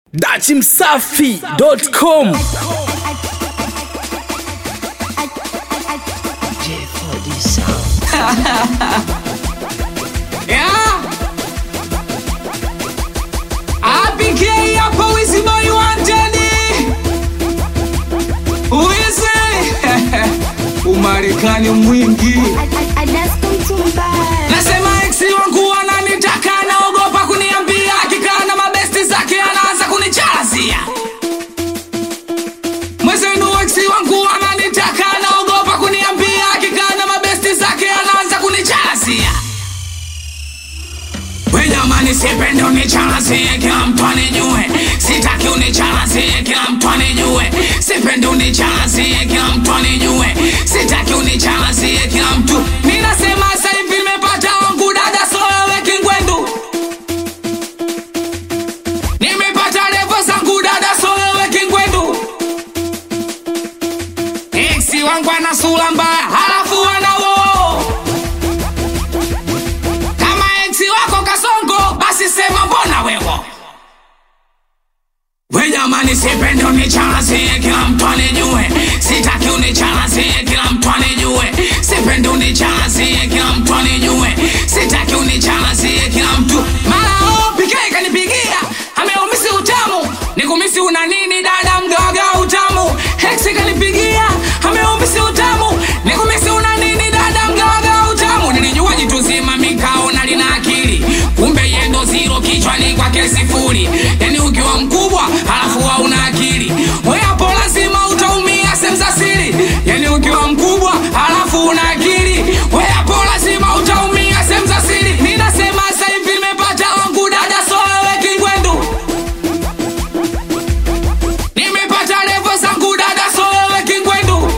dachimsafi.com Yeah. APK hapa wizi boy wanted. Wizi. Umarekani mwingi. Nasema ex wangu ananitaka naogopa kuniambia akikaa na mabesti zake anaanza kunichalazia. Mwezenu ex wangu ananitaka naogopa kuniambia akikaa na mabesti zake anaanza kunichalazia. We jamani, sipende unichalazie, kila mtu anijue. Sitaki unichalazie, kila mtu anijue. Sipende unichalazie, kila mtu anijue. Sitaki unichalazie, kila mtu. Ninasema sasa hivi nimepata wangu dada, so wewe kingwendu. Nimepata levo zangu dada, so wewe kingwendu. Eksi wangu ana sura mbaya, halafu ana woo kama eksi wako kasongo basi sema mbona wewo we jamani sipende unichalazie kila mtu anijue sitaki unichalazie kila mtu anijue sipende unichalazie kila mtu anijue sitaki unichalazie kila mtu mara oh, PK kanipigia ameumisi utamu nikumisi una nini dada mdoga utamu heksi kanipigia ameumisi utamu nikumisi una nini dada mdoga utamu nilijua jitu zima mikaona lina akili kumbe yendo ziro kichwani kwake sifuri yani ukiwa mkubwa halafu hauna akili we hapo lazima utaumia sehemu za siri yani ukiwa mkubwa halafu una akili we hapo lazima utaumia sehemu za siri ninasema sasa hivi nimepata wangu dada so wewe kingwendu nimepata levo zangu dada so wewe kingwendu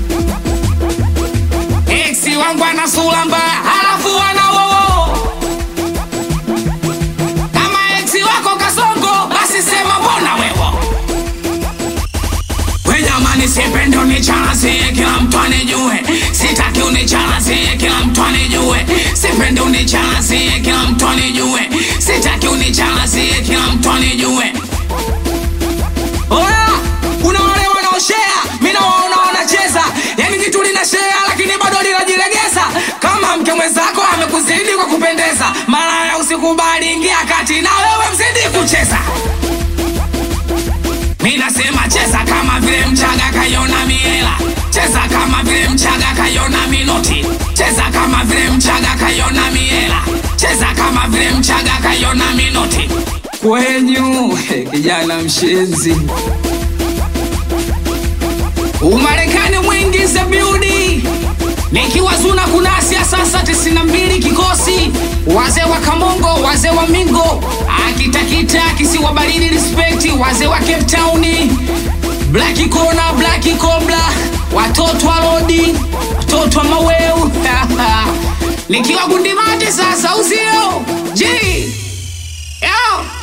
eksi wangu ana sura mbaya halafu ana wowo kama eksi wako kasongo basi sema mbona wewo we jamani sipende unichalazie kila mtu anijue sitaki unichalazie kila mtu anijue sipende unichalazie kila mtu anijue sitaki unichalazie kila mtu anijue Oya, kuna wale wanaoshea, mi nawaona wanacheza, yani kitu linashea lakini bado linajilegeza. Kama mke mwenzako amekuzidi kwa kupendeza, malaya usikubali, ingia kati na wewe mzidi kucheza. Mi nasema cheza kama vile mchaga kaiona miela, cheza kama vile mchaga kaiona minoti, cheza kama vile mchaga kaiona miela, cheza kama vile mchaga kaiona minoti. Kwenyu kijana mshenzi, Umarekani mwingi za biudi nikiwa zuna kunasia sasa tisini na mbili kikosi wazee wa Kamongo, wazee wa Mingo, akitakita kisiwa baridi, respect wazee wa Cape Town, Black Kona, Black Cobra, watoto wa Lodi, watoto wa Maweu nikiwa Gundimati sasa uzio G Yo.